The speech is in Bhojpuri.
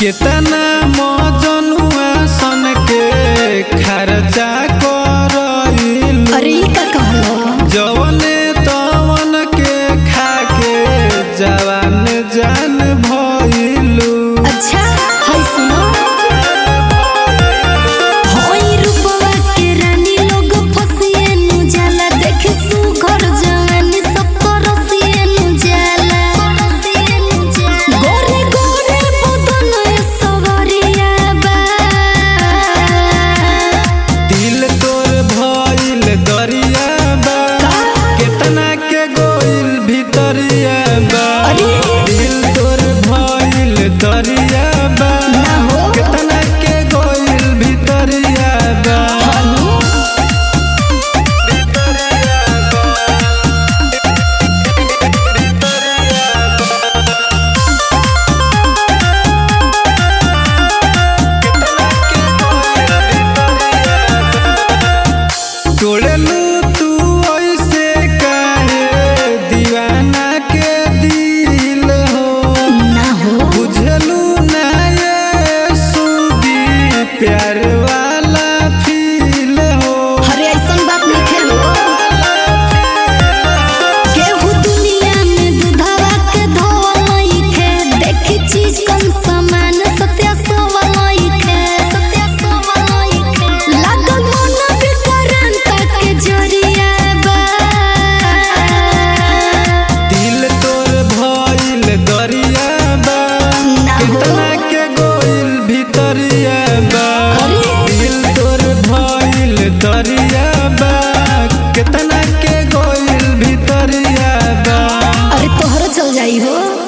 केतना मजनुआ सन के खर्चा करइलू अरे ई का कहलो जवने तवन के खा के जवान जान भइलू अच्छा हाय सुनो होई रूपवा के रानी लोग फसिए नु जाला देखे सुघर जवानी सब तरसिए नु जाला गोरे गोरे बदन सवरिया बा दिल तोर भइल दरिया बा केतना के गोइल भितरिया बा अरे। दिल तोर भइल दरिया बा ना हो। केतना के गोइल भितरिया बा तोड़लू तू ऐसे काहे दीवाना के दिल हो ना हो बुझलू ना ये सुदी प्यार वाला फील हो अरे ऐसन बात नहीं खेलो केहू दुनिया में दूधवा के धोवई के देखी चीज कम समान सत्य सवई के सत्य सवई के लागल मन बिकरान के जरिया बा दिल तोर भइल दरिया बा ना हो। कितना के गोइल भितरिया बा अरे। दिल तोर भइल दरिया बा कितना के गोइल भितरिया बा अरे तोहरो चल जाई हो